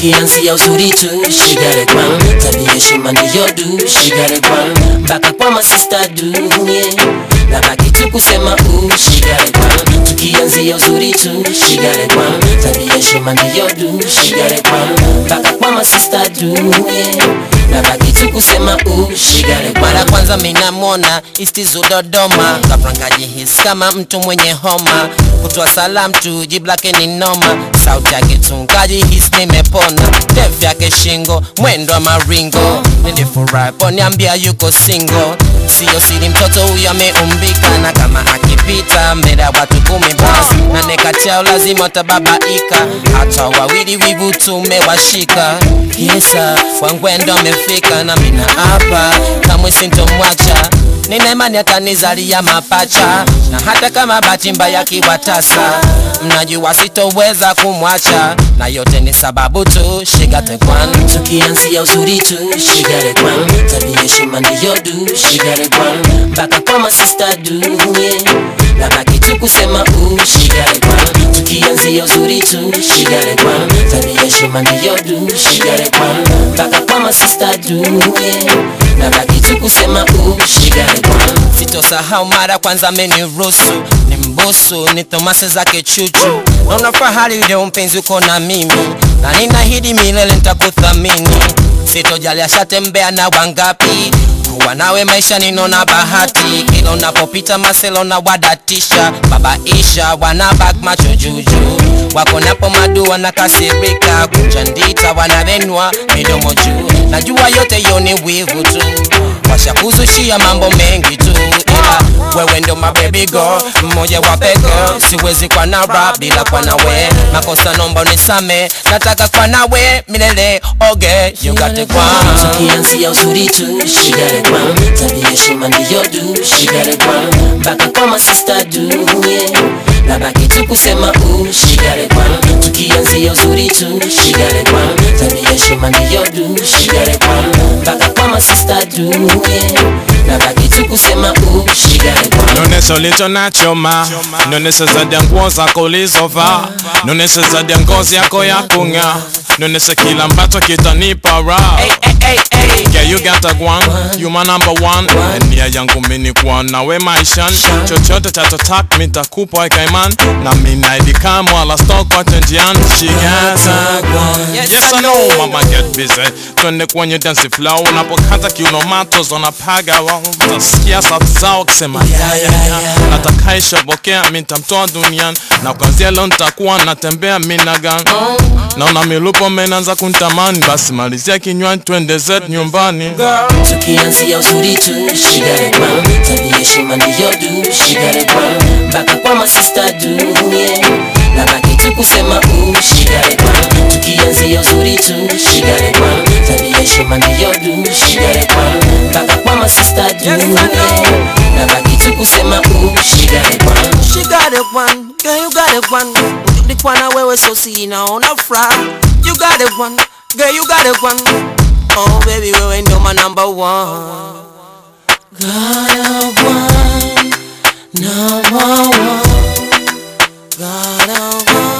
tukianzia uzuri tu shigare kwan tabia heshima ndiyo du shigare kwan mpaka kwa masista du yeah. na baki tu kusema u shigare kwan tukianzia uzuri tu shigare kwan tabia heshima ndiyo du shigare kwan mpaka kwa masista du yeah. na baki tu kusema u shigare kwan mara kwanza minamwona istizu Dodoma, kaprangaji hisi kama mtu mwenye homa, kutoa salam tu jibu lake ni noma, sauti yake tungaji hisi nimepona, ndefu yake shingo, mwendo wa maringo, nilifurahi poniambia yuko single, siyo siri mtoto huyo ameumbika, na kama akipita mbele ya watu kumi basi nane kati yao lazima tababaika, hata wawili wivu tumewashika, kisa wangwendo amefika na mina hapa kamwe sintomwacha nina imani atanizalia mapacha na hata kama bahati mbaya kiwatasa mnajua sitoweza kumwacha na yote ni sababu tu shigatekwan tukianzia uzuri tu shigare kwan tabia heshima ndiyo du shigare kwan mpaka kwa masista du yeah. na baki tu kusema u shigare kwan tukianzia uzuri tu shigare kwan tabia heshima ndiyo du shigare kwan mpaka kwa masista du yeah. na baki tu kusema u shigare kwan sitosahau mara kwanza ameniruhusu ni mbusu ni thomasi zake chuchu naona fahari leo mpenzi uko na mimi na ninahidi milele nitakuthamini sitojali ashatembea na wangapi kuwa nawe maisha ninona bahati kila unapopita maselo na wadatisha babaisha wanabak macho juju wako napo madu wanakasirika kuchandita wanavenwa midomo juu najua yote yo ni wivu tu washakuzushia mambo mengi tu ila wewe ndo mabebi girl mmoja wa peke siwezi kwa na rap bila kwa nawe makosa nomba unisame nataka kwa nawe milele oge you got it kwa tukianzia uzuri tu shigare kwan tabia heshima ndiyo du shigare kwan mpaka kwa masista du yeah. na baki tu kusema u shigare kwan tukianzia uzuri tu shigare kwan tabia heshima ndiyo du shigare kwan mpaka kwa masista du yeah. na baki tu kusema u shigare kwan Nonese ulicho nacho ma Nonese zaidi ya nguo zako ulizovaa Nonese zaidi ya ngozi yako ya kung'aa Nonese kila ambacho kitanipa raha hey, hey, hey, hey. Yeah, you got a one, you my number one Nia yangu mini kuwa nawe maishani Chochote chatotaka mitakupa ikaiman Na minaidi kama wala stock wache njiani She got a one Yes, Yes I I know know. mama get busy Twende kwenye dance flow Unapokata kiuno matos wanapaga wao Utasikia sauti zao kisema ya ya ya Natakaishobokea mitamtoa duniani Na kwanzia leo nitakuwa natembea minagan Naona milupo menanza kuntamani Basi malizia kinywa twende zetu nyumbani tukianzia uzuri tu shigare kwan tabia heshima ndiyo du shigare kwan mpaka kwa masista du yeah. na baki tu kusema u shigare kwan tukianzia uzuri tu shigare kwan tabia heshima ndiyo du shigare kwan mpaka kwa masista du Yes, I know. yeah. na baki tu kusema u shigare kwan She got it one, girl you got it one Nikwana wewe so sinaona furaha You got it one, girl you got it one Oh baby wewe ndo my number one Got a one, number one Got a one